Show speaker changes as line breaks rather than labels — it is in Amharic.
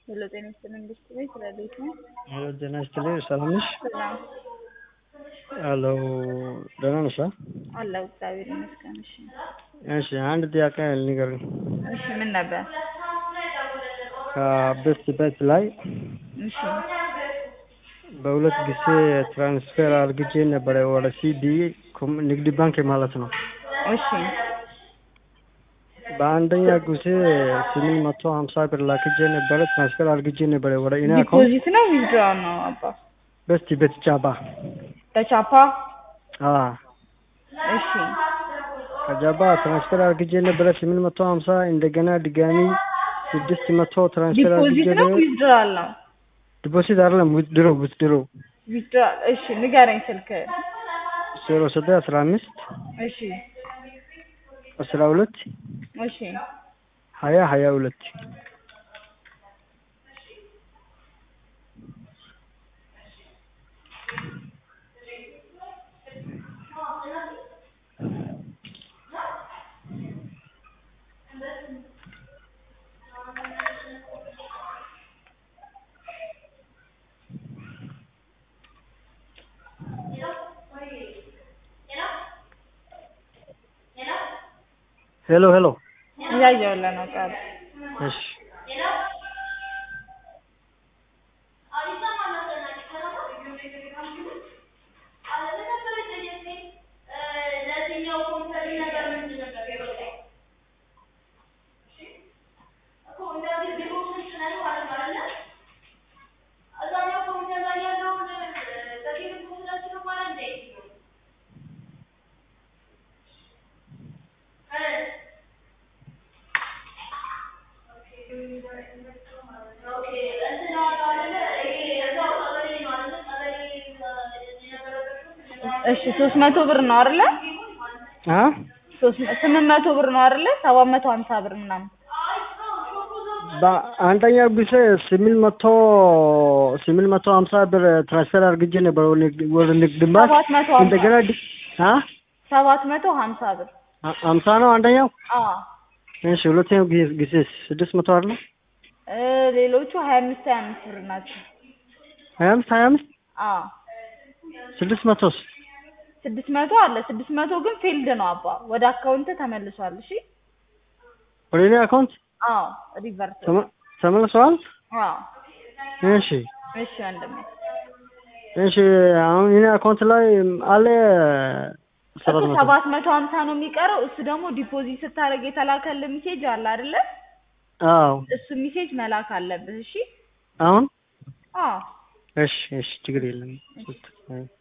ሄሎ ጤና ይስጥልኝ መንግስት ቤት ረዴት ነው።
ሄሎ ጤና ይስጥልኝ ሰላም ነሽ?
ሰላም
ሄሎ ደህና ነሽ?
አለሁ እግዚአብሔር ይመስገን። እሺ
እሺ አንድ ጥያቄ ንገሪኝ።
እሺ ምን ነበር?
ከቤት ቤት ላይ
እሺ
በሁለት ጊዜ ትራንስፈር አድርግቼ ነበረ ወደ ሲቢ ንግድ ባንክ ማለት ነው።
እሺ
በአንደኛ ጊዜ ስምንት መቶ ሀምሳ ብር ላክቼ ነበረ ትራንስፈር አድርግቼ ነበረ ወደ እኔ አካውንት
ዲፖዚት ነው ዊዝድራው ነው አባ?
በስቲ ቤት ጫባ
በቻፓ
አ
እሺ
ከጃባ ትራንስፈር አድርግቼ ነበረ ስምንት መቶ ሀምሳ እንደገና ድጋሚ ስድስት መቶ ትራንስፈር አድርግቼ
ዲፖዚት ነው ዊዝድራል ነው?
ዲፖዚት አይደለም ውድድሮ ውድድሮ
ዊዝድራል እሺ ንገረኝ ስልክ
ዜሮ ዘጠኝ አስራ አምስት
እሺ
አስራ ሁለት
እሺ
ሀያ ሀያ ሁለት ሄሎ ሄሎ
እያየሁልህ ነው ቃል
እሺ
እሺ ሶስት መቶ ብር ነው አይደለ?
አ
ሶስት ስምንት መቶ ብር ነው አይደለ? ሰባት መቶ ሀምሳ ብር ምናምን
በአንደኛው ጊዜ ስምንት መቶ ስምንት መቶ ሀምሳ ብር ትራንስፈር አድርግቼ ነበር ወደ ንግድ- ወደ ንግድ ባንክ
ሰባት መቶ ሀምሳ
እንደገና ዲ- አ
ሰባት መቶ ሀምሳ ብር
አ- ሀምሳ ነው አንደኛው
አዎ
እሺ ሁለተኛው ጊዜ ጊዜ ስድስት መቶ አይደለ
እ ሌሎቹ ሀያ አምስት ሀያ አምስት ብር ናቸው።
ሀያ አምስት ሀያ አምስት
አዎ
ስድስት መቶስ
ስድስት መቶ አለ። ስድስት መቶ ግን ፊልድ ነው አባ ወደ አካውንት ተመልሷል። እሺ
ወደ እኔ አካውንት
አዎ ሪቨርስ
ተመ- ተመልሰዋል
አዎ
እሺ
እሺ ወንድሜ
እሺ አሁን እኔ አካውንት ላይ አለ ሰባት
እሱ
መቶ
ሰባት መቶ ሀምሳ ነው የሚቀረው። እሱ ደግሞ ዲፖዚት ስታደርግ የተላከልህ ሜሴጅ አለ አይደለ?
አዎ
እሱ ሜሴጅ መላክ አለብህ። እሺ
አሁን
አዎ
እሺ እሺ ችግር የለም